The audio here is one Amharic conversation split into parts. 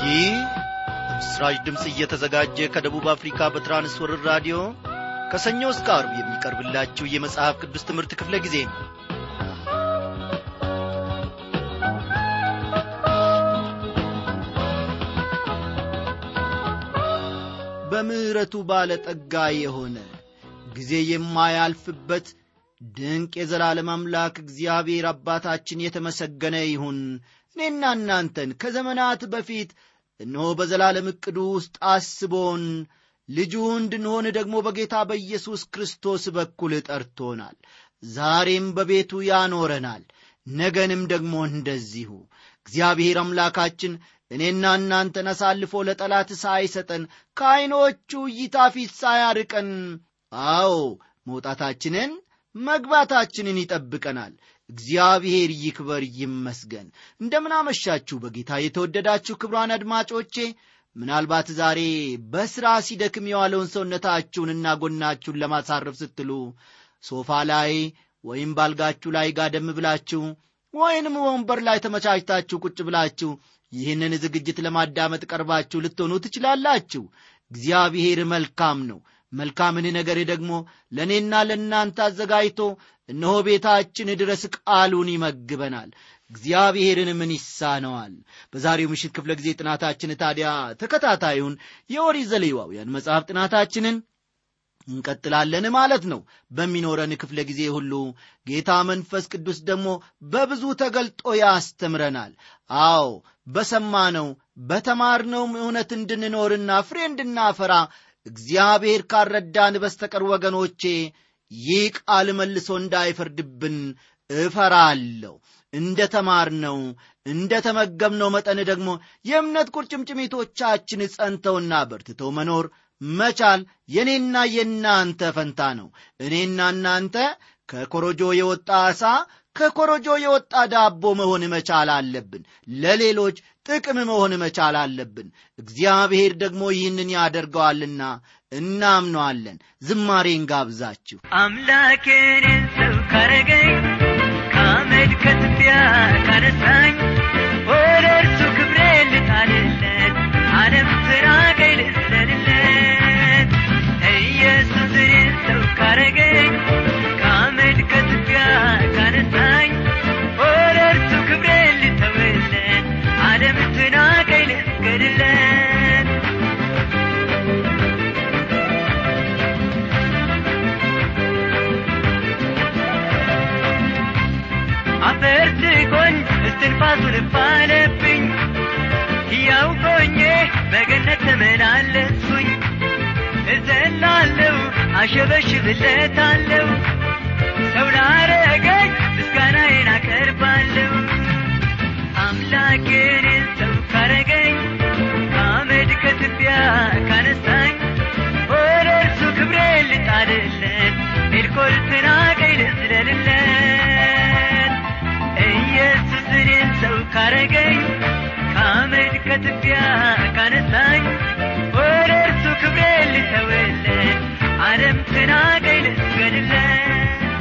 ይህ ምስራች ድምፅ እየተዘጋጀ ከደቡብ አፍሪካ በትራንስወርር ራዲዮ ከሰኞ እስከ አርብ የሚቀርብላችሁ የመጽሐፍ ቅዱስ ትምህርት ክፍለ ጊዜ ነው በምሕረቱ ባለጠጋ የሆነ ጊዜ የማያልፍበት ድንቅ የዘላለም አምላክ እግዚአብሔር አባታችን የተመሰገነ ይሁን እኔና እናንተን ከዘመናት በፊት እነሆ በዘላለም ዕቅዱ ውስጥ አስቦን ልጁ እንድንሆን ደግሞ በጌታ በኢየሱስ ክርስቶስ በኩል ጠርቶናል ዛሬም በቤቱ ያኖረናል ነገንም ደግሞ እንደዚሁ እግዚአብሔር አምላካችን እኔና እናንተን አሳልፎ ለጠላት ሳይሰጠን ከዐይኖቹ እይታ ፊት ሳያርቀን አዎ መውጣታችንን መግባታችንን ይጠብቀናል እግዚአብሔር ይክበር ይመስገን እንደምናመሻችሁ በጌታ የተወደዳችሁ ክብሯን አድማጮቼ ምናልባት ዛሬ በሥራ ሲደክም የዋለውን ሰውነታችሁንና ጎናችሁን ለማሳረፍ ስትሉ ሶፋ ላይ ወይም ባልጋችሁ ላይ ጋደም ብላችሁ ወይንም ወንበር ላይ ተመቻችታችሁ ቁጭ ብላችሁ ይህንን ዝግጅት ለማዳመጥ ቀርባችሁ ልትሆኑ ትችላላችሁ እግዚአብሔር መልካም ነው መልካምን ነገር ደግሞ ለእኔና ለእናንተ አዘጋጅቶ እነሆ ቤታችን ድረስ ቃሉን ይመግበናል እግዚአብሔርን ምን ይሳነዋል በዛሬው ምሽት ክፍለ ጊዜ ጥናታችን ታዲያ ተከታታዩን የኦሪት ዘሌዋውያን መጽሐፍ ጥናታችንን እንቀጥላለን ማለት ነው በሚኖረን ክፍለ ጊዜ ሁሉ ጌታ መንፈስ ቅዱስ ደግሞ በብዙ ተገልጦ ያስተምረናል አዎ በሰማነው በተማርነውም እውነት እንድንኖርና ፍሬ እንድናፈራ እግዚአብሔር ካረዳን በስተቀር ወገኖቼ ይህ ቃል መልሶ እንዳይፈርድብን እፈራለሁ እንደ ተማርነው እንደ ተመገብነው መጠን ደግሞ የእምነት ቁርጭምጭሚቶቻችን ጸንተውና በርትተው መኖር መቻል የእኔና የእናንተ ፈንታ ነው እኔና እናንተ ከኮረጆ የወጣ አሳ ከኮረጆ የወጣ ዳቦ መሆን መቻል አለብን ለሌሎች ጥቅም መሆን መቻል አለብን እግዚአብሔር ደግሞ ይህንን ያደርገዋልና እናምነዋለን ዝማሬን ጋብዛችሁ አምላኬን ሰው ካረገኝ ከአመድ ከትቢያ ካነሳኝ ወደ እርሱ ክብሬ ልጣልለት ዓለም ትራቀኝ ልስለልለት ኢየሱስን ሰው ካረገኝ ከአመድ ከትቢያ ካነሳኝ ወደ እርሱ ክብሬ ልተውለት ዓለም ትናቀኝ ልስገድለት አፈር ስቆኝ እስትንፋሱን ባለብኝ ሕያው ሆኜ በገነት ተመላለስኩኝ እዘላለሁ አሸበሽብለታለሁ ሰው ላረገኝ ምስጋናዬን አቀርባለሁ አምላኬን ሰው ካረገኝ ከአመድ ከትቢያ ካነሳኝ ወደ እርሱ ክብሬ ልጣልለት ሜልኮል ትናቀኝ ልዝለልለት ኢየሱስ እኔን ሰው ካረገኝ ከአመድ ከትቢያ ካነሳኝ ወደ እርሱ ክብሬ ልተውለት ዓለም ትናቀኝ ልስገድለት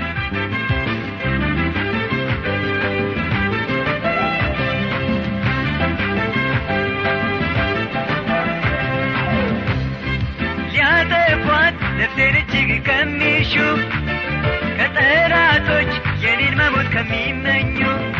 ሊያጠፏት ነፍሴን እጅግ ከሚሹ ከጠላቶች የኔን መሞት ከሚመኙ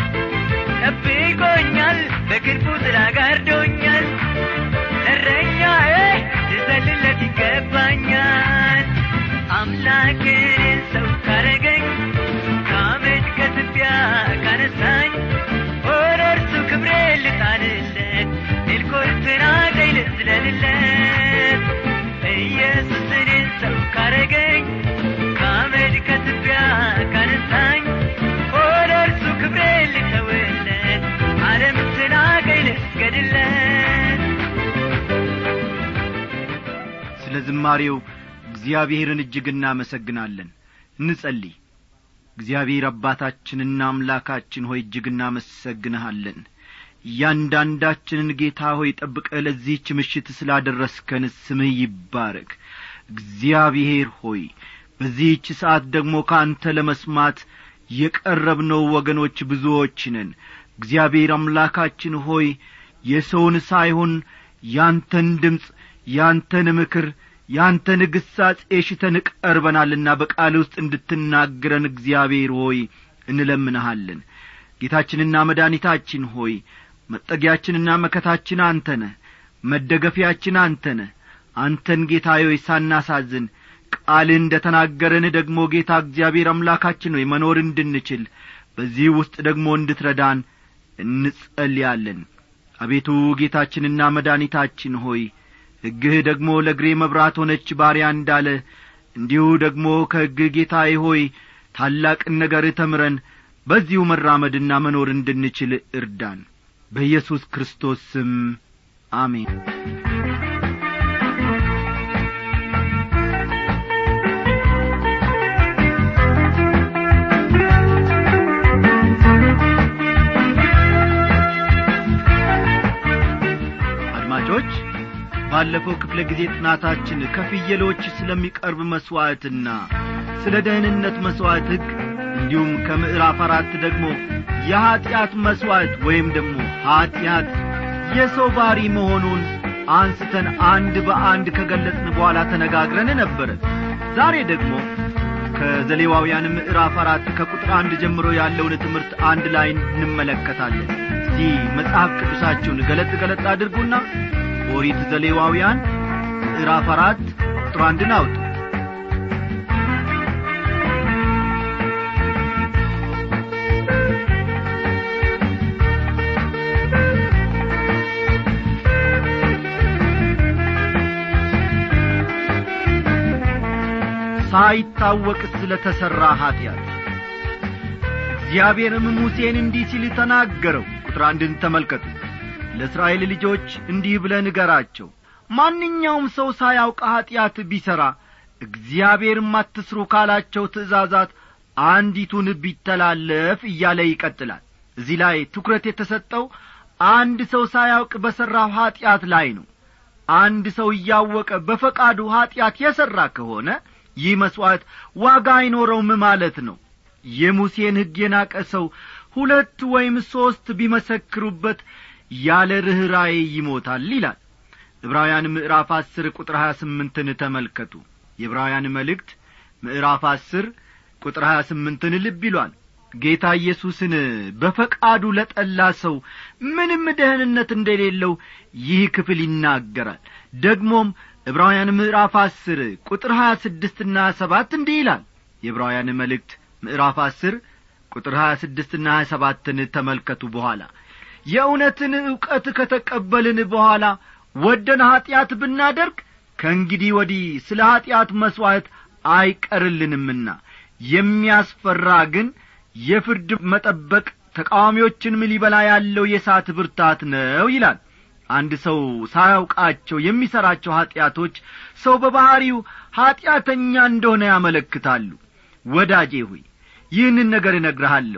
ጠብቆኛል በክንፉ ጥላ ጋርዶኛል እረኛዬ ልዘልለት ይገባኛል አምላክን ሰው ካረገኝ ከአመድ ከትቢያ ካነሳኝ ወደ እርሱ ክብሬ ልጣልለት ሜልኮል ትናቀኝ ልዝለልለት ኢየሱስን ሰው ካረገኝ ከአመድ ከትቢያ ካነሳኝ ወደ እርሱ ክብሬ ልተውለት ዓለም ትናቀኝ ልስገድለት ስለ ዝማሬው እግዚአብሔርን እጅግ እናመሰግናለን እንጸልይ እግዚአብሔር አባታችንና አምላካችን ሆይ እጅግ እናመሰግንሃለን እያንዳንዳችንን ጌታ ሆይ ጠብቀ ለዚህች ምሽት ስላደረስከን ስምህ ይባረክ እግዚአብሔር ሆይ በዚህች ሰዓት ደግሞ ከአንተ ለመስማት የቀረብነው ወገኖች ብዙዎች ነን እግዚአብሔር አምላካችን ሆይ የሰውን ሳይሆን ያንተን ድምፅ ያንተን ምክር ያንተን ግሳጼ ሽተን ቀርበናልና በቃል ውስጥ እንድትናገረን እግዚአብሔር ሆይ እንለምንሃለን ጌታችንና መድኃኒታችን ሆይ መጠጊያችንና መከታችን አንተ ነህ መደገፊያችን አንተ ነህ አንተን ጌታ ሆይ ሳናሳዝን ቃልህ እንደ ተናገረን ደግሞ ጌታ እግዚአብሔር አምላካችን ሆይ መኖር እንድንችል በዚህ ውስጥ ደግሞ እንድትረዳን እንጸልያለን አቤቱ ጌታችንና መድኃኒታችን ሆይ ሕግህ ደግሞ ለእግሬ መብራት ሆነች ባሪያ እንዳለ እንዲሁ ደግሞ ከሕግህ ጌታዬ ሆይ ታላቅን ነገር ተምረን በዚሁ መራመድና መኖር እንድንችል እርዳን በኢየሱስ ክርስቶስ ስም አሜን አድማጮች ባለፈው ክፍለ ጊዜ ጥናታችን ከፍየሎች ስለሚቀርብ መሥዋዕትና ስለ ደህንነት መሥዋዕት ሕግ እንዲሁም ከምዕራፍ አራት ደግሞ የኀጢአት መሥዋዕት ወይም ደግሞ ኀጢአት የሰው ባሪ መሆኑን አንስተን አንድ በአንድ ከገለጽን በኋላ ተነጋግረን ነበረ ዛሬ ደግሞ ከዘሌዋውያን ምዕራፍ አራት ከቁጥር አንድ ጀምሮ ያለውን ትምህርት አንድ ላይ እንመለከታለን እስቲ መጽሐፍ ቅዱሳችሁን ገለጥ ገለጥ አድርጉና ኦሪት ዘሌዋውያን ምዕራፍ አራት ቁጥር አንድን አውጡ ሳይታወቅ ስለ ተሠራ ኀጢአት እግዚአብሔርም ሙሴን እንዲህ ሲል ተናገረው ቁጥር አንድን ተመልከቱ ለእስራኤል ልጆች እንዲህ ብለህ ንገራቸው ማንኛውም ሰው ሳያውቅ ኀጢአት ቢሠራ እግዚአብሔርም አትስሩ ካላቸው ትእዛዛት አንዲቱን ቢተላለፍ እያለ ይቀጥላል እዚህ ላይ ትኩረት የተሰጠው አንድ ሰው ሳያውቅ በሠራው ኀጢአት ላይ ነው አንድ ሰው እያወቀ በፈቃዱ ኀጢአት የሠራ ከሆነ ይህ መሥዋዕት ዋጋ አይኖረውም ማለት ነው የሙሴን ሕግ የናቀ ሰው ሁለት ወይም ሦስት ቢመሰክሩበት ያለ ርኅራዬ ይሞታል ይላል ዕብራውያን ምዕራፍ አስር ቁጥር ሀያ ስምንትን ተመልከቱ የዕብራውያን መልእክት ምዕራፍ አስር ቁጥር ሀያ ስምንትን ልብ ይሏል ጌታ ኢየሱስን በፈቃዱ ለጠላ ሰው ምንም ደህንነት እንደሌለው ይህ ክፍል ይናገራል ደግሞም ዕብራውያን ምዕራፍ አስር ቁጥር ሀያ ስድስትና ሰባት እንዲህ ይላል የዕብራውያን መልእክት ምዕራፍ አስር ቁጥር ሀያ ስድስትና ሀያ ሰባትን ተመልከቱ በኋላ የእውነትን ዕውቀት ከተቀበልን በኋላ ወደን ኀጢአት ብናደርግ ከእንግዲህ ወዲህ ስለ ኀጢአት መሥዋዕት አይቀርልንምና የሚያስፈራ ግን የፍርድ መጠበቅ ተቃዋሚዎችንም ሊበላ ያለው የእሳት ብርታት ነው ይላል አንድ ሰው ሳያውቃቸው የሚሠራቸው ኀጢአቶች ሰው በባሕሪው ኀጢአተኛ እንደሆነ ያመለክታሉ ወዳጄ ሆይ ይህንን ነገር እነግርሃለሁ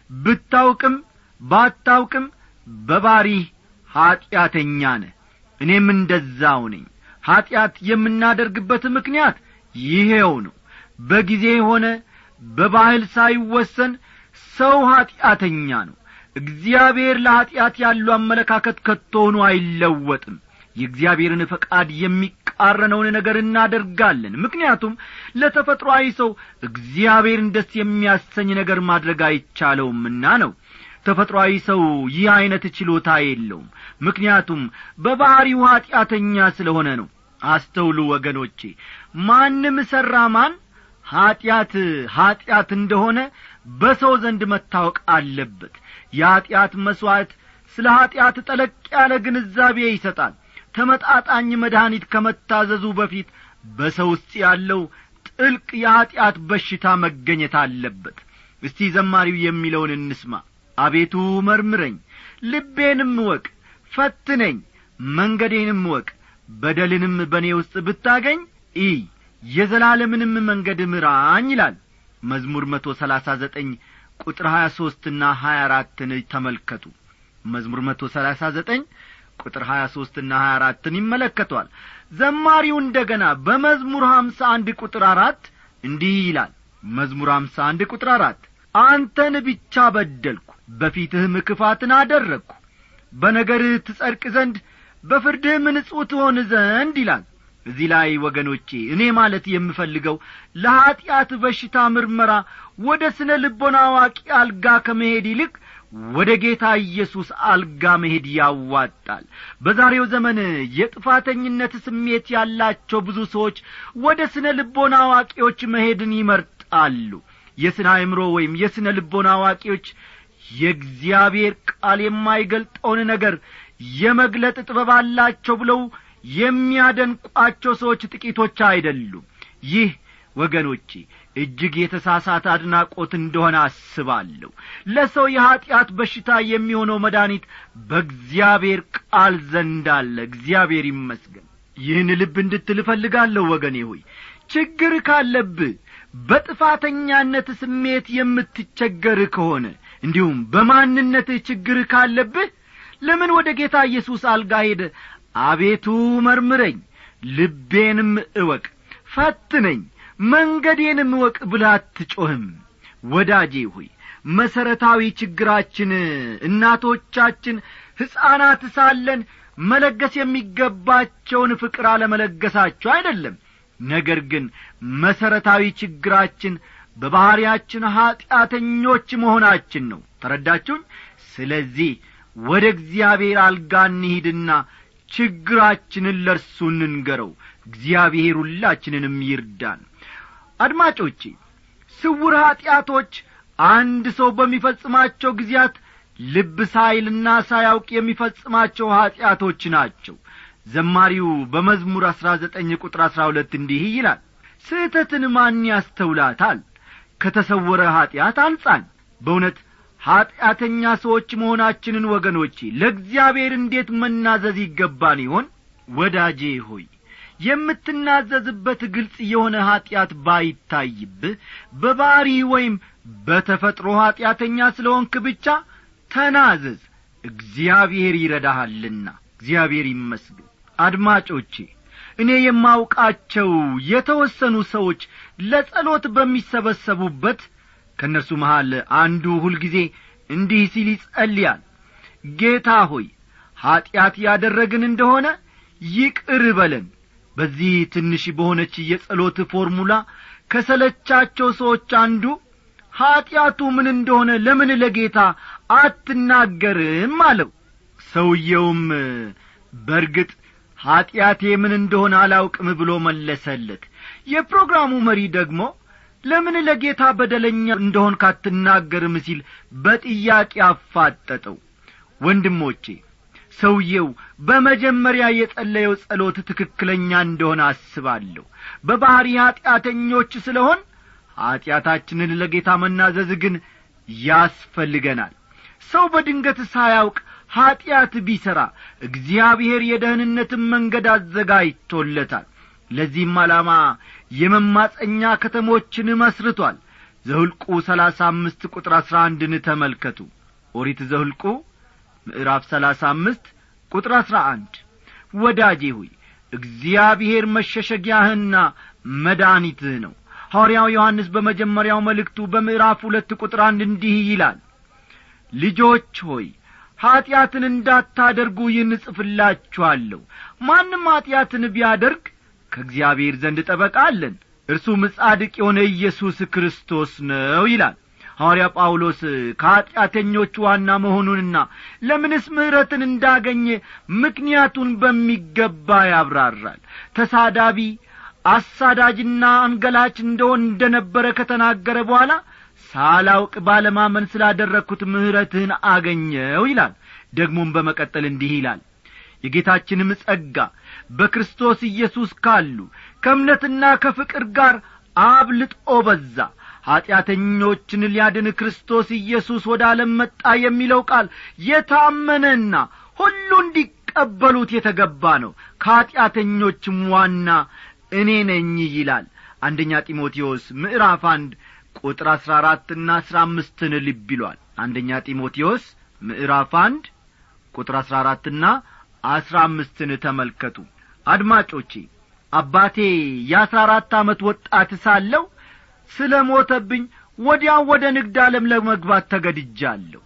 ብታውቅም ባታውቅም በባሪህ ኀጢአተኛ ነህ እኔም እንደዛው ነኝ ኀጢአት የምናደርግበት ምክንያት ይሄው ነው በጊዜ ሆነ በባህል ሳይወሰን ሰው ኀጢአተኛ ነው እግዚአብሔር ለኀጢአት ያለው አመለካከት ከቶሆኑ አይለወጥም የእግዚአብሔርን ፈቃድ የሚቃረነውን ነገር እናደርጋለን ምክንያቱም ለተፈጥሮአዊ ሰው እግዚአብሔርን ደስ የሚያሰኝ ነገር ማድረግ አይቻለውምና ነው ተፈጥሮአዊ ሰው ይህ ዐይነት ችሎታ የለውም ምክንያቱም በባሕሪው ኀጢአተኛ ስለሆነ ነው አስተውሉ ወገኖቼ ማንም ሠራ ማን ኀጢአት ኀጢአት እንደሆነ በሰው ዘንድ መታወቅ አለበት የኀጢአት መሥዋዕት ስለ ኀጢአት ጠለቅ ያለ ግንዛቤ ይሰጣል ተመጣጣኝ መድኃኒት ከመታዘዙ በፊት በሰው ውስጥ ያለው ጥልቅ የኀጢአት በሽታ መገኘት አለበት እስቲ ዘማሪው የሚለውን እንስማ አቤቱ መርምረኝ ልቤንም እወቅ ፈትነኝ መንገዴንም እወቅ በደልንም በእኔ ውስጥ ብታገኝ ኢ የዘላለምንም መንገድ ምራኝ ይላል መዝሙር መቶ ሰላሳ ዘጠኝ ቁጥር ሀያ ሦስትና ሀያ አራትን ተመልከቱ መዝሙር መቶ ሰላሳ ዘጠኝ ቁጥር ሀያ ሦስትና ሀያ አራትን ይመለከቷል ዘማሪው እንደ ገና በመዝሙር ሀምሳ አንድ ቁጥር አራት እንዲህ ይላል መዝሙር ሀምሳ አንድ ቁጥር አራት አንተን ብቻ በደልኩ በፊትህም ክፋትን አደረግሁ በነገርህ ትጸድቅ ዘንድ በፍርድህም ንጹሕ ትሆን ዘንድ ይላል እዚህ ላይ ወገኖቼ እኔ ማለት የምፈልገው ለኀጢአት በሽታ ምርመራ ወደ ስነ ልቦና አዋቂ አልጋ ከመሄድ ይልቅ ወደ ጌታ ኢየሱስ አልጋ መሄድ ያዋጣል በዛሬው ዘመን የጥፋተኝነት ስሜት ያላቸው ብዙ ሰዎች ወደ ስነ ልቦና አዋቂዎች መሄድን ይመርጣሉ የስነ አእምሮ ወይም የስነ ልቦና አዋቂዎች የእግዚአብሔር ቃል የማይገልጠውን ነገር የመግለጥ ጥበብ አላቸው ብለው የሚያደንቋቸው ሰዎች ጥቂቶች አይደሉም ይህ ወገኖቼ እጅግ የተሳሳተ አድናቆት እንደሆነ አስባለሁ ለሰው የኀጢአት በሽታ የሚሆነው መድኃኒት በእግዚአብሔር ቃል ዘንድ አለ እግዚአብሔር ይመስገን ይህን ልብ እንድትል እፈልጋለሁ ወገኔ ሆይ ችግር ካለብህ በጥፋተኛነት ስሜት የምትቸገር ከሆነ እንዲሁም በማንነትህ ችግር ካለብህ ለምን ወደ ጌታ ኢየሱስ አልጋ ሄደ አቤቱ መርምረኝ ልቤንም እወቅ ፈትነኝ መንገዴንም እወቅ ብለህ አትጮህም ወዳጄ ሆይ መሠረታዊ ችግራችን እናቶቻችን ሕፃናት ሳለን መለገስ የሚገባቸውን ፍቅር አለመለገሳቸው አይደለም ነገር ግን መሠረታዊ ችግራችን በባሕርያችን ኀጢአተኞች መሆናችን ነው ተረዳችሁኝ ስለዚህ ወደ እግዚአብሔር አልጋ እንሂድና ችግራችንን ለርሱ እንንገረው እግዚአብሔር ሁላችንንም ይርዳን አድማጮቼ ስውር ኀጢአቶች አንድ ሰው በሚፈጽማቸው ጊዜያት ልብ ሳይልና ሳያውቅ የሚፈጽማቸው ኀጢአቶች ናቸው ዘማሪው በመዝሙር አሥራ ዘጠኝ ቁጥር አሥራ ሁለት እንዲህ ይላል ስህተትን ማን ያስተውላታል ከተሰወረ ኀጢአት አንጻን በእውነት ኀጢአተኛ ሰዎች መሆናችንን ወገኖቼ ለእግዚአብሔር እንዴት መናዘዝ ይገባን ይሆን ወዳጄ ሆይ የምትናዘዝበት ግልጽ የሆነ ኀጢአት ባይታይብህ በባሪ ወይም በተፈጥሮ ኀጢአተኛ ስለ ሆንክ ብቻ ተናዘዝ እግዚአብሔር ይረዳሃልና እግዚአብሔር ይመስገን አድማጮቼ እኔ የማውቃቸው የተወሰኑ ሰዎች ለጸሎት በሚሰበሰቡበት ከእነርሱ መሃል አንዱ ሁልጊዜ እንዲህ ሲል ይጸልያል ጌታ ሆይ ኀጢአት ያደረግን እንደሆነ ይቅር በለን በዚህ ትንሽ በሆነች የጸሎት ፎርሙላ ከሰለቻቸው ሰዎች አንዱ ኀጢአቱ ምን እንደሆነ ለምን ለጌታ አትናገርም አለው ሰውየውም በርግጥ ኀጢአቴ ምን እንደሆነ አላውቅም ብሎ መለሰለት የፕሮግራሙ መሪ ደግሞ ለምን ለጌታ በደለኛ እንደሆን ካትናገርም ሲል በጥያቄ አፋጠጠው ወንድሞቼ ሰውየው በመጀመሪያ የጸለየው ጸሎት ትክክለኛ እንደሆነ አስባለሁ በባሕሪ ኀጢአተኞች ስለሆን ኀጢአታችንን ለጌታ መናዘዝ ግን ያስፈልገናል ሰው በድንገት ሳያውቅ ኀጢአት ቢሠራ እግዚአብሔር የደህንነትን መንገድ አዘጋጅቶለታል ለዚህም ዓላማ የመማፀኛ ከተሞችን መስርቷል ዘሁልቁ ሰላሳ አምስት ቁጥር አሥራ አንድን ተመልከቱ ኦሪት ዘሁልቁ ምዕራፍ ሰላሳ አምስት ቁጥር አሥራ አንድ ወዳጄ ሆይ እግዚአብሔር መሸሸጊያህና መድኃኒትህ ነው ሐዋርያው ዮሐንስ በመጀመሪያው መልእክቱ በምዕራፍ ሁለት ቁጥር አንድ እንዲህ ይላል ልጆች ሆይ ኀጢአትን እንዳታደርጉ ይህን እጽፍላችኋለሁ ማንም ኀጢአትን ቢያደርግ ከእግዚአብሔር ዘንድ ጠበቃ አለን እርሱም ጻድቅ የሆነ ኢየሱስ ክርስቶስ ነው ይላል ሐዋርያ ጳውሎስ ከኀጢአተኞች ዋና መሆኑንና ለምንስ ምሕረትን እንዳገኘ ምክንያቱን በሚገባ ያብራራል ተሳዳቢ አሳዳጅና አንገላች እንደሆን እንደ ነበረ ከተናገረ በኋላ ሳላውቅ ባለማመን ስላደረግሁት ምሕረትህን አገኘው ይላል ደግሞም በመቀጠል እንዲህ ይላል የጌታችንም ጸጋ በክርስቶስ ኢየሱስ ካሉ ከእምነትና ከፍቅር ጋር አብልጦ በዛ ኀጢአተኞችን ሊያድን ክርስቶስ ኢየሱስ ወደ ዓለም መጣ የሚለው ቃል የታመነና ሁሉ እንዲቀበሉት የተገባ ነው ከኀጢአተኞችም ዋና እኔ ነኝ ይላል አንደኛ ጢሞቴዎስ ምዕራፍ አንድ ቁጥር አሥራ አራትና አሥራ አምስትን ልብ ይሏል አንደኛ ጢሞቴዎስ ምዕራፍ አንድ ቁጥር አሥራ አራትና አሥራ አምስትን ተመልከቱ አድማጮቼ አባቴ የአሥራ አራት ዓመት ወጣት ሳለሁ ስለ ሞተብኝ ወዲያው ወደ ንግድ ዓለም ለመግባት ተገድጃለሁ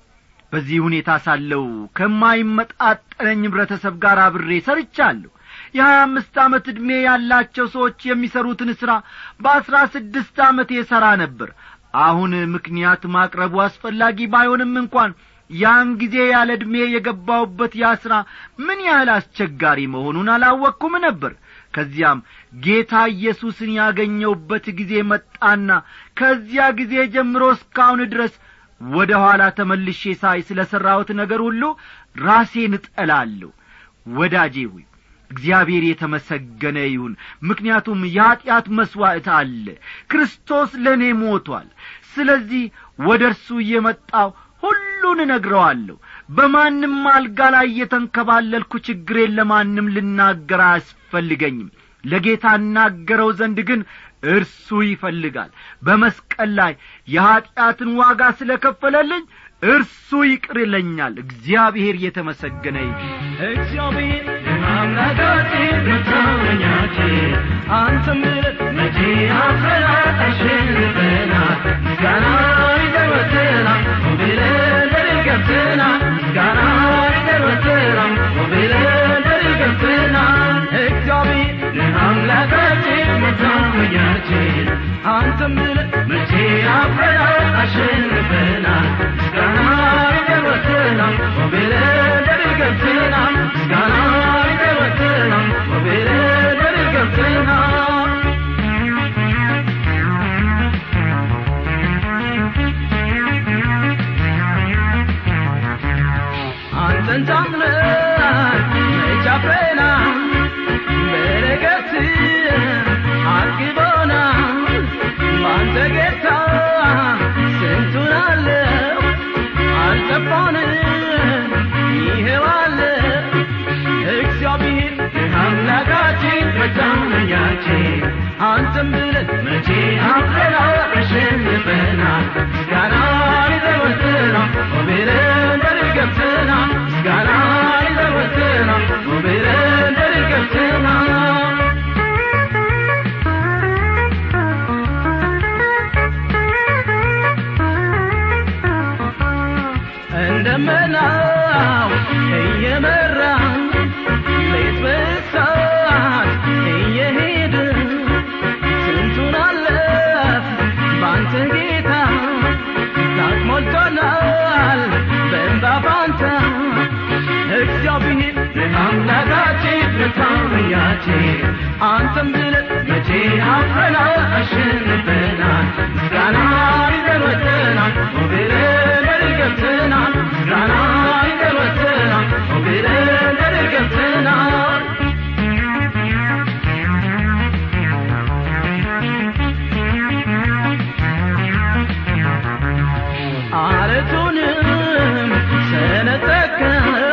በዚህ ሁኔታ ሳለው ከማይመጣጠነኝ ኅብረተሰብ ጋር አብሬ ሰርቻለሁ የሀያ አምስት ዓመት ዕድሜ ያላቸው ሰዎች የሚሠሩትን ሥራ በአሥራ ስድስት ዓመት የሠራ ነበር አሁን ምክንያት ማቅረቡ አስፈላጊ ባይሆንም እንኳን ያን ጊዜ ያለ ዕድሜ የገባውበት ያ ሥራ ምን ያህል አስቸጋሪ መሆኑን አላወቅኩም ነበር ከዚያም ጌታ ኢየሱስን ያገኘውበት ጊዜ መጣና ከዚያ ጊዜ ጀምሮ እስካሁን ድረስ ወደ ኋላ ተመልሼ ሳይ ስለ ሠራሁት ነገር ሁሉ ራሴን እጠላለሁ ወዳጄ ሆይ እግዚአብሔር የተመሰገነ ይሁን ምክንያቱም የኀጢአት መሥዋዕት አለ ክርስቶስ ለእኔ ሞቶአል ስለዚህ ወደ እርሱ እየመጣው ሁሉን እነግረዋለሁ በማንም አልጋ ላይ እየተንከባለልኩ ችግሬን ለማንም ልናገር አያስፈልገኝም ለጌታ እናገረው ዘንድ ግን እርሱ ይፈልጋል በመስቀል ላይ የኀጢአትን ዋጋ ስለ ከፈለልኝ እርሱ ይቅር ይለኛል እግዚአብሔር የተመሰገነ ይሁን እግዚአብሔር አምላካችን መታመኛችን አንተም መቼ አፈራት አሸንፈናል ምስጋና ይዘወትራል ብለን ድል ገብተናል ምስጋና ይዘወትራል ብለን ድል ገብተናል እግዚአብሔር አምላካችን መታመኛችን አንተም መቼ አፈራት አሸንፈናል ምስጋና ይዘወትራል ብለን ድል ገብተናል ምስጋና ይዘወትራል ብለን ድል ገብተናል አንተን ታምነን መች አፍረናል በረከት አግቦናል በአንተ ጌታ ስንቱን አለው አልጠፋንም ይሄው አለ እግዚአብሔር አምላካችን መታመኛችን አንተም ብለን መቼ አፍረናል አሸንፈናል ምስጋና ይዘወትራል ብለን ድል ገብተናል ምስጋና ይዘወትራል ብለን ድል ገብተናል እንደመናው እየመራን ሌት በሰዓት እየሄድን ስንቱን አለፍ ባንተ ጌታ ዛቅ ሞልቶናል በእንባ ፋንታ እግዚአብሔር አምላካችን መታመኛችን አንተም ብለን መቼ አፍረናል አሸንፈናል ምስጋና ይዘን ወጥተናል ብለን ድል ገብተናል ምስጋና ይዘን ወጥተናል ብለን ድል ገብተናል አለቱንም ሰነጠቅኸው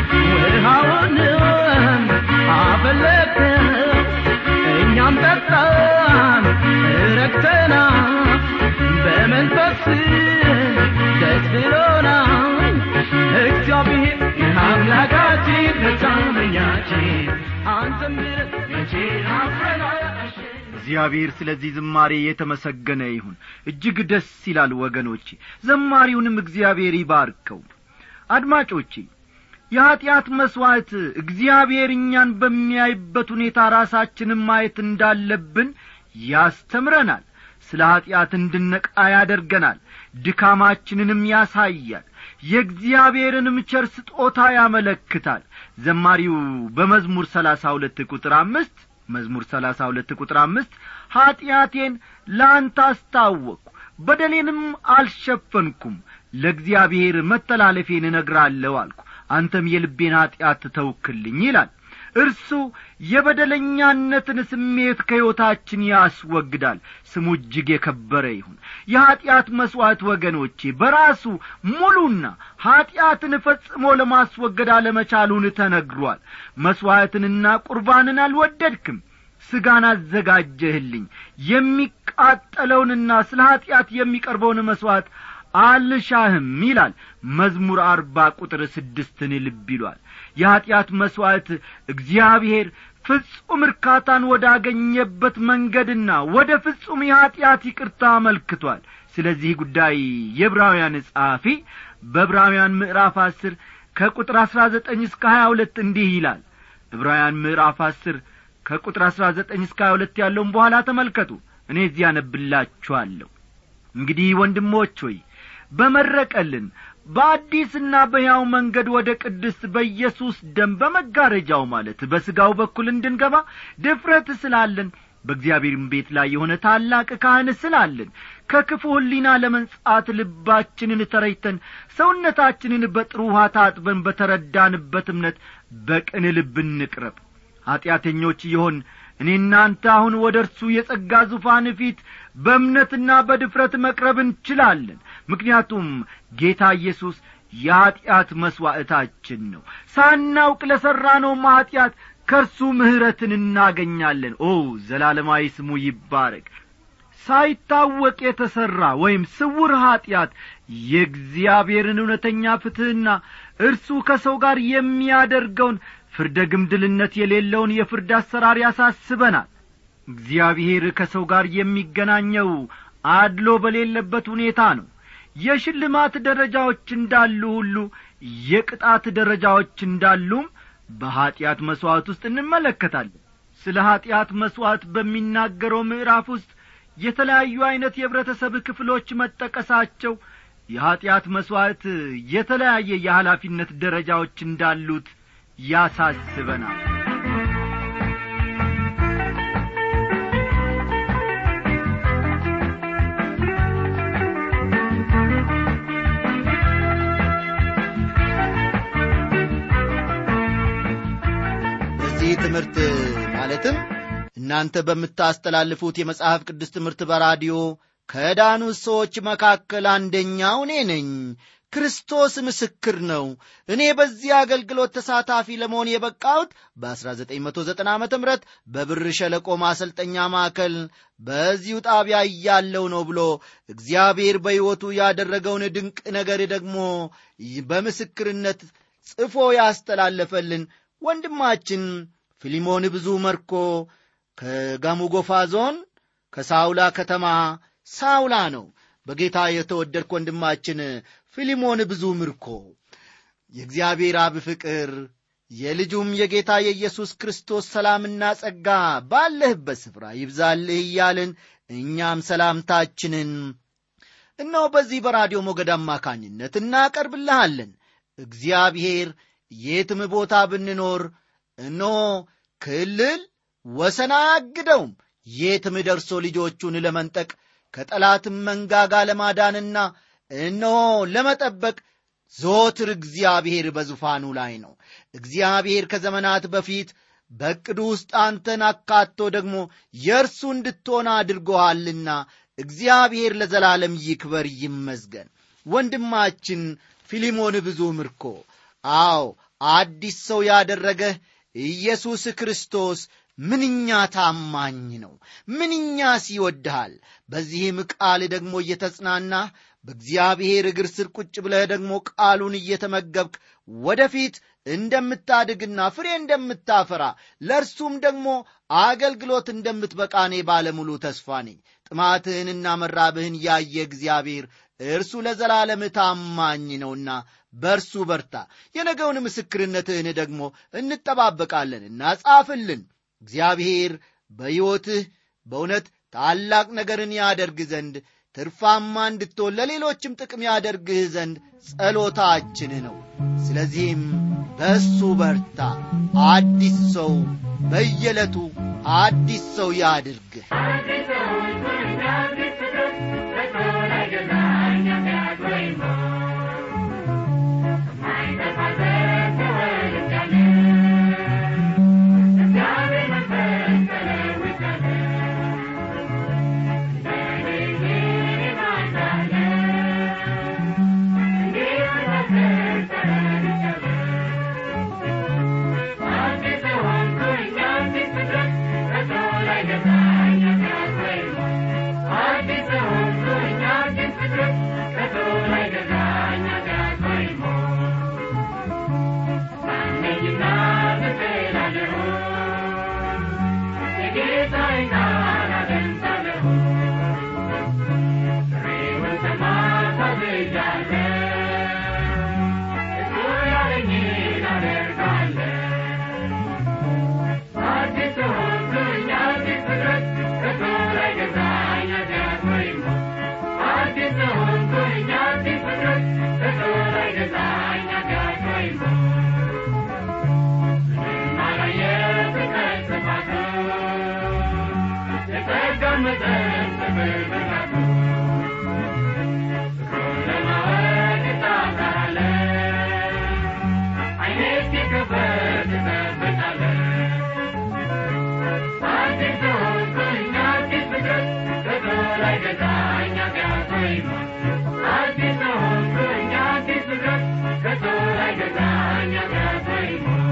ውሃውንም አፈለቅኸው እኛም ጠጣን ረክተናል በመንፈስ ደስ ብሎናል እግዚአብሔር አምላካችን መታመኛችን አንተም ብለን መቼ አፍረናል እግዚአብሔር ስለዚህ ዝማሬ የተመሰገነ ይሁን እጅግ ደስ ይላል ወገኖቼ ዘማሪውንም እግዚአብሔር ይባርከው አድማጮቼ የኀጢአት መሥዋዕት እግዚአብሔር እኛን በሚያይበት ሁኔታ ራሳችንን ማየት እንዳለብን ያስተምረናል ስለ ኀጢአት እንድነቃ ያደርገናል ድካማችንንም ያሳያል የእግዚአብሔርንም ቸር ስጦታ ያመለክታል ዘማሪው በመዝሙር ሰላሳ ሁለት ቁጥር አምስት መዝሙር ሰላሳ ሁለት ቁጥር አምስት ኀጢአቴን ለአንተ አስታወቅሁ በደሌንም አልሸፈንኩም ለእግዚአብሔር መተላለፌን እነግራለሁ አልኩ አንተም የልቤን ኀጢአት ተውክልኝ ይላል እርሱ የበደለኛነትን ስሜት ከሕይወታችን ያስወግዳል ስሙ እጅግ የከበረ ይሁን የኀጢአት መሥዋዕት ወገኖቼ በራሱ ሙሉና ኀጢአትን ፈጽሞ ለማስወገድ አለመቻሉን ተነግሯል መሥዋዕትንና ቁርባንን አልወደድክም ሥጋን አዘጋጀህልኝ የሚቃጠለውንና ስለ ኀጢአት የሚቀርበውን መሥዋዕት አልሻህም ይላል መዝሙር አርባ ቁጥር ስድስትን ልብ ይሏል የኀጢአት መሥዋዕት እግዚአብሔር ፍጹም እርካታን ወዳገኘበት መንገድና ወደ ፍጹም የኀጢአት ይቅርታ አመልክቷል ስለዚህ ጉዳይ የዕብራውያን ጸሐፊ በዕብራውያን ምዕራፍ አስር ከቁጥር አሥራ ዘጠኝ እስከ ሀያ ሁለት እንዲህ ይላል ዕብራውያን ምዕራፍ አስር ከቁጥር አሥራ ዘጠኝ እስከ ሀያ ሁለት ያለውን በኋላ ተመልከቱ እኔ እዚህ ያነብላችኋለሁ እንግዲህ ወንድሞች ሆይ በመረቀልን በአዲስና በሕያው መንገድ ወደ ቅድስት በኢየሱስ ደም በመጋረጃው ማለት በሥጋው በኩል እንድንገባ ድፍረት ስላለን በእግዚአብሔርም ቤት ላይ የሆነ ታላቅ ካህን ስላለን ከክፉ ሕሊና ለመንጻት ልባችንን ተረይተን ሰውነታችንን በጥሩ ውሃ ታጥበን በተረዳንበት እምነት በቅን ልብ እንቅረብ ኀጢአተኞች ይሆን እኔ እናንተ አሁን ወደ እርሱ የጸጋ ዙፋን ፊት በእምነትና በድፍረት መቅረብ እንችላለን ምክንያቱም ጌታ ኢየሱስ የኀጢአት መሥዋዕታችን ነው ሳናውቅ ለሠራነውም ኀጢአት ከእርሱ ምሕረትን እናገኛለን ኦ ዘላለማዊ ስሙ ይባረክ ሳይታወቅ የተሠራ ወይም ስውር ኀጢአት የእግዚአብሔርን እውነተኛ ፍትሕና እርሱ ከሰው ጋር የሚያደርገውን ፍርደ ግምድልነት የሌለውን የፍርድ አሰራር ያሳስበናል እግዚአብሔር ከሰው ጋር የሚገናኘው አድሎ በሌለበት ሁኔታ ነው የሽልማት ደረጃዎች እንዳሉ ሁሉ የቅጣት ደረጃዎች እንዳሉም በኀጢአት መሥዋዕት ውስጥ እንመለከታለን ስለ ኀጢአት መሥዋዕት በሚናገረው ምዕራፍ ውስጥ የተለያዩ ዐይነት የኅብረተሰብ ክፍሎች መጠቀሳቸው የኀጢአት መሥዋዕት የተለያየ የኃላፊነት ደረጃዎች እንዳሉት ያሳስበናል በዚህ ትምህርት ማለትም እናንተ በምታስተላልፉት የመጽሐፍ ቅዱስ ትምህርት በራዲዮ ከዳኑት ሰዎች መካከል አንደኛው እኔ ነኝ ክርስቶስ ምስክር ነው እኔ በዚህ አገልግሎት ተሳታፊ ለመሆን የበቃሁት በ1990 ዓ ም በብር ሸለቆ ማሰልጠኛ ማዕከል በዚሁ ጣቢያ እያለው ነው ብሎ እግዚአብሔር በሕይወቱ ያደረገውን ድንቅ ነገር ደግሞ በምስክርነት ጽፎ ያስተላለፈልን ወንድማችን ፊሊሞን ብዙ መርኮ ከጋሙ ጎፋ ዞን ከሳውላ ከተማ ሳውላ ነው በጌታ የተወደድክ ወንድማችን ፊሊሞን ብዙ ምርኮ የእግዚአብሔር አብ ፍቅር የልጁም የጌታ የኢየሱስ ክርስቶስ ሰላምና ጸጋ ባለህበት ስፍራ ይብዛልህ እያልን እኛም ሰላምታችንን እነሆ በዚህ በራዲዮ ሞገድ አማካኝነት እናቀርብልሃለን እግዚአብሔር የትም ቦታ ብንኖር እነሆ ክልል ወሰን አያግደውም የትም ደርሶ ልጆቹን ለመንጠቅ ከጠላትም መንጋጋ ለማዳንና እነሆ ለመጠበቅ ዘወትር እግዚአብሔር በዙፋኑ ላይ ነው እግዚአብሔር ከዘመናት በፊት በዕቅዱ ውስጥ አንተን አካቶ ደግሞ የእርሱ እንድትሆን አድርጎሃልና እግዚአብሔር ለዘላለም ይክበር ይመስገን ወንድማችን ፊሊሞን ብዙ ምርኮ አዎ አዲስ ሰው ያደረገህ ኢየሱስ ክርስቶስ ምንኛ ታማኝ ነው ምንኛስ ይወድሃል በዚህም ቃል ደግሞ እየተጽናናህ በእግዚአብሔር እግር ስር ቁጭ ብለህ ደግሞ ቃሉን እየተመገብክ ወደፊት እንደምታድግና ፍሬ እንደምታፈራ ለእርሱም ደግሞ አገልግሎት እንደምትበቃ እኔ ባለሙሉ ተስፋ ነኝ ጥማትህንና መራብህን ያየ እግዚአብሔር እርሱ ለዘላለም ታማኝ ነውና በእርሱ በርታ የነገውን ምስክርነትህን ደግሞ እንጠባበቃለንና ጻፍልን እግዚአብሔር በሕይወትህ በእውነት ታላቅ ነገርን ያደርግ ዘንድ ትርፋማ እንድትሆን ለሌሎችም ጥቅም ያደርግህ ዘንድ ጸሎታችን ነው ስለዚህም በእሱ በርታ አዲስ ሰው በየዕለቱ አዲስ ሰው ያድርግህ ሳይሞት አዲስ ሰው ሆንኩኝ አዲስ ፍጥረት ከቶ አይገዛኝ ኃጢአት ሳይሞት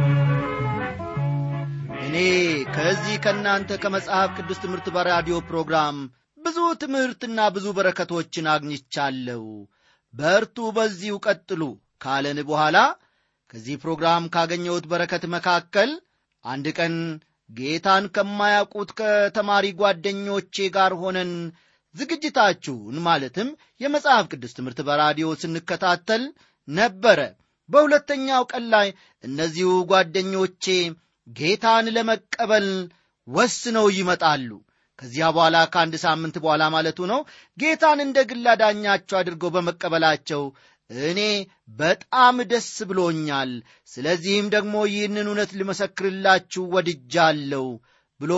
እኔ ከዚህ ከእናንተ ከመጽሐፍ ቅዱስ ትምህርት በራዲዮ ፕሮግራም ብዙ ትምህርትና ብዙ በረከቶችን አግኝቻለሁ በርቱ በዚሁ ቀጥሉ ካለን በኋላ ከዚህ ፕሮግራም ካገኘሁት በረከት መካከል አንድ ቀን ጌታን ከማያውቁት ከተማሪ ጓደኞቼ ጋር ሆነን ዝግጅታችሁን ማለትም የመጽሐፍ ቅዱስ ትምህርት በራዲዮ ስንከታተል ነበረ በሁለተኛው ቀን ላይ እነዚሁ ጓደኞቼ ጌታን ለመቀበል ወስነው ይመጣሉ ከዚያ በኋላ ከአንድ ሳምንት በኋላ ማለቱ ነው ጌታን እንደ ግል አዳኛቸው አድርገው በመቀበላቸው እኔ በጣም ደስ ብሎኛል ስለዚህም ደግሞ ይህንን እውነት ልመሰክርላችሁ ወድጃለሁ ብሎ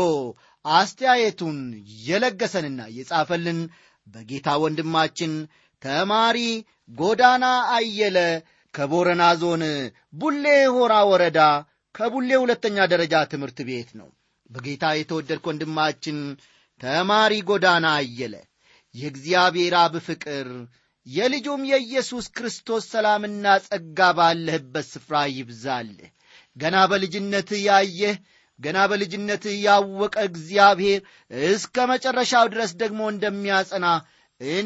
አስተያየቱን የለገሰንና የጻፈልን በጌታ ወንድማችን ተማሪ ጎዳና አየለ ከቦረና ዞን ቡሌ ሆራ ወረዳ ከቡሌ ሁለተኛ ደረጃ ትምህርት ቤት ነው በጌታ የተወደድክ ወንድማችን ተማሪ ጎዳና አየለ የእግዚአብሔር አብ ፍቅር የልጁም የኢየሱስ ክርስቶስ ሰላምና ጸጋ ባለህበት ስፍራ ይብዛልህ ገና በልጅነትህ ያየህ ገና በልጅነትህ ያወቀ እግዚአብሔር እስከ መጨረሻው ድረስ ደግሞ እንደሚያጸና እኔ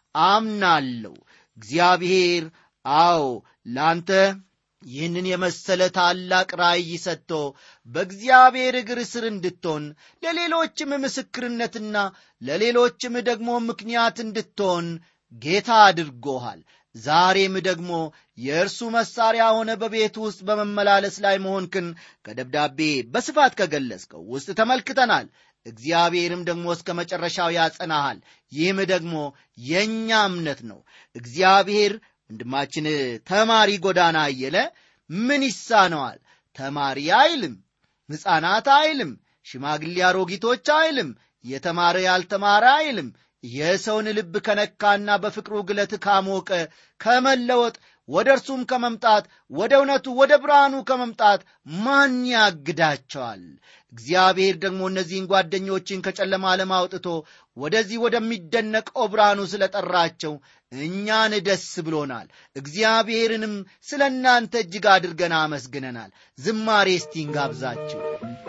አምናለሁ እግዚአብሔር አዎ ላንተ ይህንን የመሰለ ታላቅ ራእይ ሰጥቶ በእግዚአብሔር እግር ስር እንድትሆን ለሌሎችም ምስክርነትና ለሌሎችም ደግሞ ምክንያት እንድትሆን ጌታ አድርጎሃል ዛሬም ደግሞ የእርሱ መሳሪያ ሆነ በቤት ውስጥ በመመላለስ ላይ መሆንክን ከደብዳቤ በስፋት ከገለጽከው ውስጥ ተመልክተናል እግዚአብሔርም ደግሞ እስከ መጨረሻው ያጸናሃል ይህም ደግሞ የእኛ እምነት ነው እግዚአብሔር ወንድማችን ተማሪ ጎዳና አየለ ምን ይሳነዋል ተማሪ አይልም ሕፃናት አይልም ሽማግሌ አሮጊቶች አይልም የተማረ ያልተማረ አይልም የሰውን ልብ ከነካና በፍቅሩ ግለት ካሞቀ ከመለወጥ ወደ እርሱም ከመምጣት ወደ እውነቱ ወደ ብርሃኑ ከመምጣት ማን ያግዳቸዋል እግዚአብሔር ደግሞ እነዚህን ጓደኞችን ከጨለማ ዓለም አውጥቶ ወደዚህ ወደሚደነቀው ብርሃኑ ስለ ጠራቸው እኛን ደስ ብሎናል እግዚአብሔርንም ስለ እናንተ እጅግ አድርገን አመስግነናል ዝማሬ እስቲ እንጋብዛችሁ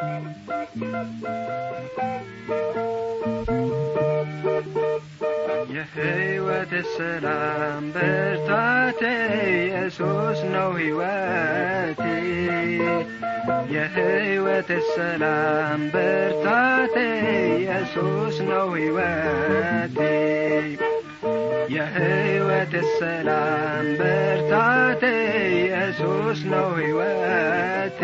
የሕይወት ሰላም ብርታቴ ኢየሱስ ነው ሕይወቴ የሕይወት ሰላም ብርታቴ ኢየሱስ ነው ሕይወቴ የሕይወት ሰላም ብርታቴ ኢየሱስ ነው ሕይወቴ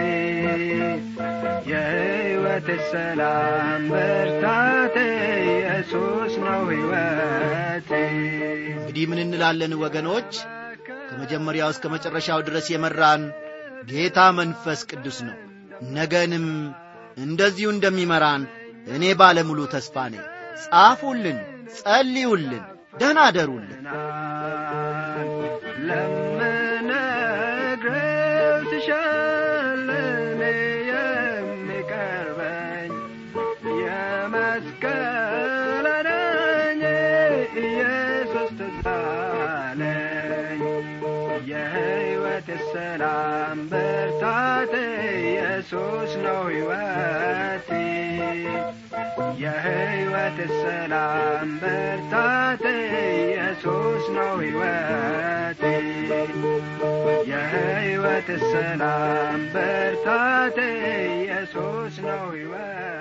የሕይወት ሰላም ብርታቴ ኢየሱስ ነው ሕይወቴ እንግዲህ ምን እንላለን ወገኖች ከመጀመሪያው እስከ መጨረሻው ድረስ የመራን ጌታ መንፈስ ቅዱስ ነው ነገንም እንደዚሁ እንደሚመራን እኔ ባለሙሉ ተስፋ ነኝ ጻፉልን ጸልዩልን ደህና አደሩልን ለምነግረው ትሻለኔ የሚቀርበኝ የመስቀል አዳኜ ኢየሱስ ትዛለኝ የሕይወት ሰላም ብርታቴ ኢየሱስ ነው ሕይወቴ የሕይወት ሰላም ብርታቴ ኢየሱስ ነው ሕይወቴ የሕይወት ሰላም ብርታቴ ኢየሱስ ነው ሕይወቴ